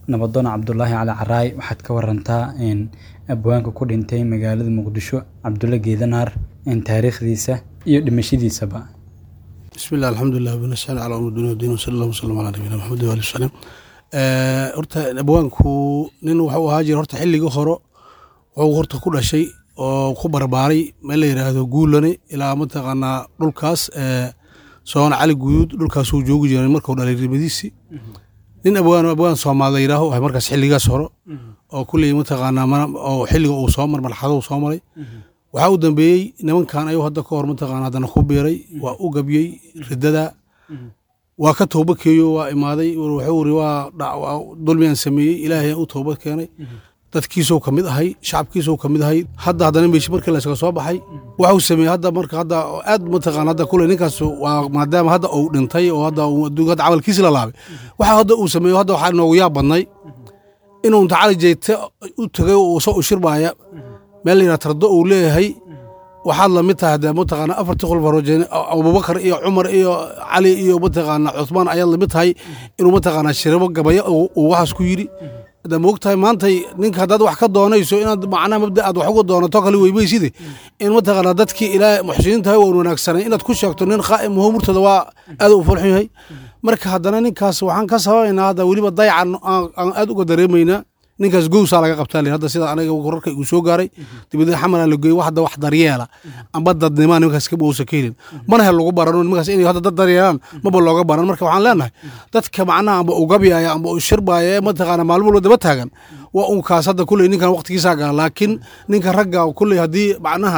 nabadoon cabdulaahi cali caraay waxaad ka warantaa abwaanka ku dhintay magaalada muqdisho cabdulle geedanaar taariikhdiisa iyo dhimashadiisaba bismi illah alxamdulilah binasaan calaa umr dunya wdiin wasala allah wasalam calaa nabiyina maxamed waali wasalam horta abwaanku nin wuxuu ahaa jira horta xilligii hore wuxuu horta ku dhashay oo ku barbaaray meel la yidhaahdo guulane ilaa mataqaanaa dhulkaas soona cali guduud dhulkaasuu joogi jiray markuu dhalay rimadiisii nin abwaan abwaan soomaal la yidhaaho wahay markaas xilligaas hore oo kulley mataqaanaa oo xilliga uu soo mar marxalada uu soo maray waxaa u dambeeyey nimankan ayuu hadda ka hor mataqaana haddana ku biiray waa u gabyey riddada waa ka tooba keeyo waa imaaday wuxuu iri waa dulmiyan sameeyey ilaahay u toobad keenay dadkiisuu ka mid ahay shacabkiisuu ka mid ahay hadda haddana meeshi markii laysaga soo baxay waxuu sameeyey hadda marka hadda aad mataqaana hadda kule ninkaas waa maadaama hadda uu dhintay oo hadda adduunka hadda camalkiisi la laabay waxa hadda uu sameeyo hadda waxaa noogu yaab badnay inuu inta cali jeyte u tegay oo soo ushirbaaya meel la yidhaha tardo uu leeyahay waxaad lamid tahay dee mataqaana afartii khulfa rojeen abubakar iyo cumar iyo cali iyo mataqaana cuthmaan ayaad lamid tahay inuu mataqaana shirabo gabaya uu waxaas ku yidhi hadda moog tahay maantay ninka haddaad wax ka doonayso inaad macnaha mabda aad wax uga doonato kale weymayside in mataqaana dadkii ilaa muxsiniintahay waan wanaagsanay inaad ku sheegto nin qaa'im muho murtada waa aad u fulxun yahay marka haddana ninkaas waxaan ka sababaynaa hadda weliba dayacan aan aad uga dareemaynaa ninkaas gowsaa laga qabtaa hadda sida aniga wararka igu soo gaaray dibadna xamalan la geeyo hadda wax daryeela amba dadnimaa nimankaas kaba uusan ka helin mana hel lagu barano nimankaas inay hadda dad daryeelaan maba looga baran marka waxaan leenahay dadka macnaha amba u gabyaaya amba u shirbaaya ee mataqaana maalmo walba daba taagan waa un kaas hadda kulley ninkan waqtigiisaa gala laakiin ninka ragga kulley haddii macnaha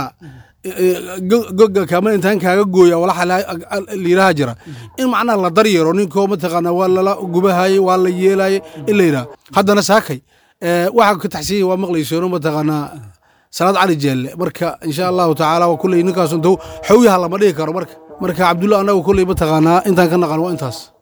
goga kaama intaan kaaga gooya walaxa layidhaha jira in macnaha la daryeero ninkoo mataqaana waa lala gubahaye waa la yeelaye in la yidhaha haddana saakay waxaa ka taxsiiya waa maqlaysono mataqaanaa salaad cali jeelle marka insha allahu tacaala waa kulley ninkaas intuu xowyaha lama dhigi karo marka marka cabdulla annagu kulley mataqaanaa intaan ka naqan waa intaas